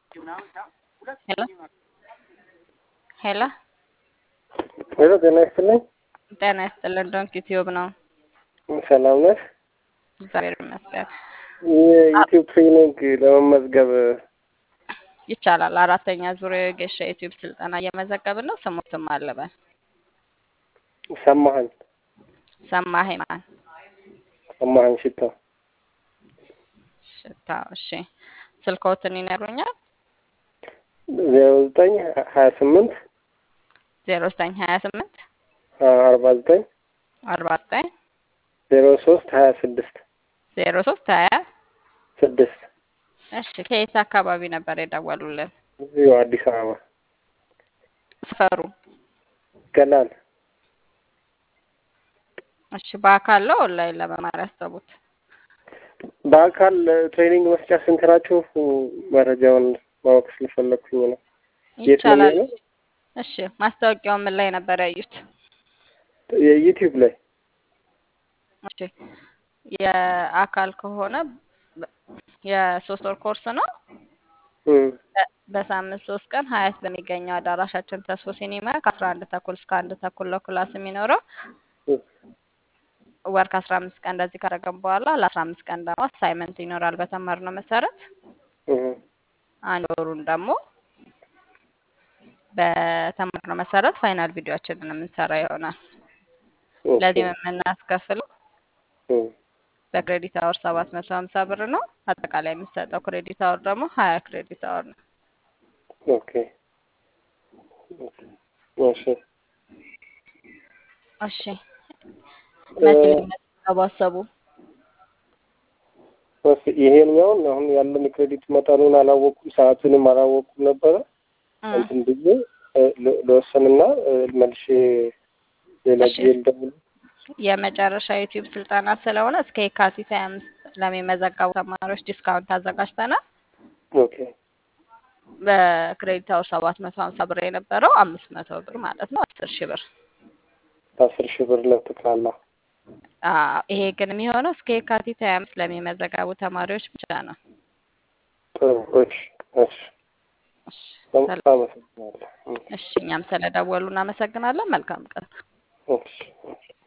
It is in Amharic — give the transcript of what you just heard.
ሄሎ ሄሎ ሄሎ ጤና ይስጥልኝ። ጤና ይስጥልን። ዶንኪ ቲዩብ ነው። ሰላም ነሽ? እግዚአብሔር ይመስገን። የዩቲዩብ ትሬኒንግ ለመመዝገብ ይቻላል። አራተኛ ዙር የጌሻ ዩቲዩብ ስልጠና እየመዘገብን ነው። ስሙትም አለበን ሰማህን ሰማህ ማን ሰማህን ሽታ ሽታ። እሺ ስልክዎትን ይነግሩኛል? ዜሮ ዘጠኝ ሀያ ስምንት ዜሮ ዘጠኝ ሀያ ስምንት አርባ ዘጠኝ አርባ ዘጠኝ ዜሮ ሶስት ሀያ ስድስት ዜሮ ሶስት ሀያ ስድስት እሺ ከየት አካባቢ ነበር የደወሉልን? እዚሁ አዲስ አበባ ሰፈሩ? ገላን እሺ በአካል ነው ኦንላይን ለመማር ያሰቡት? በአካል ትሬኒንግ መስጫ ስንት ናችሁ? መረጃውን ማወቅ ስለፈለኩኝ ነው። የት ነው ይቻላል። የሚሆነው? እሺ ማስታወቂያውን ምን ላይ ነበር ያዩት? የዩቲዩብ ላይ እሺ የአካል ከሆነ በ- የሶስት ወር ኮርስ ነው። እም፣ በ- በሳምንት ሶስት ቀን ሀያት በሚገኘው አዳራሻችን ተስፎ ሲኒማ ከአስራ አንድ ተኩል እስከ አንድ ተኩል ነው ክላስ የሚኖረው። እም፣ ወር ከአስራ አምስት ቀን እንደዚህ ካደረገን በኋላ ለአስራ አምስት ቀን ደግሞ አሳይመንት ይኖራል በተማርነው መሰረት። እም፣ አንድ ወሩን ደግሞ በተማርነው መሰረት ፋይናል ቪዲዮችንን የምንሰራ ይሆናል። ኦኬ፣ ለዚህም የምናስከፍለው እም፣ በክሬዲት አወር ሰባት መቶ ሀምሳ ብር ነው። አጠቃላይ የሚሰጠው ክሬዲት አወር ደግሞ ሀያ ክሬዲት አወር ነው። ኦኬ፣ እሺ። እሺ መቼ ሊመዘገቡ አሰቡ? እሺ፣ ይሄኛውን አሁን ያለን የክሬዲት መጠኑን አላወቁም፣ ሰዓቱንም አላወቁም ነበረ። እም፣ እንትን ብዬ እ፣ ል- ልወስንና እ፣ መልሼ ሌላ እሺ ጊዜ ልደውል። የመጨረሻ ዩቲዩብ ስልጠና ስለሆነ እስከ የካቲት ሀያ አምስት ለሚመዘገቡ ተማሪዎች ዲስካውንት አዘጋጅተናል። ኦኬ፣ በክሬዲት አወር ሰባት መቶ ሀምሳ ብር የነበረው አምስት መቶ ብር ማለት ነው፣ አስር ሺህ ብር። አስር ሺህ ብር ለጠቅላላ። አዎ፣ ይሄ ግን የሚሆነው እስከ የካቲት ሀያ አምስት ለሚመዘገቡ ተማሪዎች ብቻ ነው። ጥሩ። እሺ፣ እሺ። እሺ፣ በጣም ሰላም። አመሰግናለሁ። እም፣ እሺ፣ እኛም ስለደወሉ እናመሰግናለን። መልካም ቀን። እሺ፣ እሺ።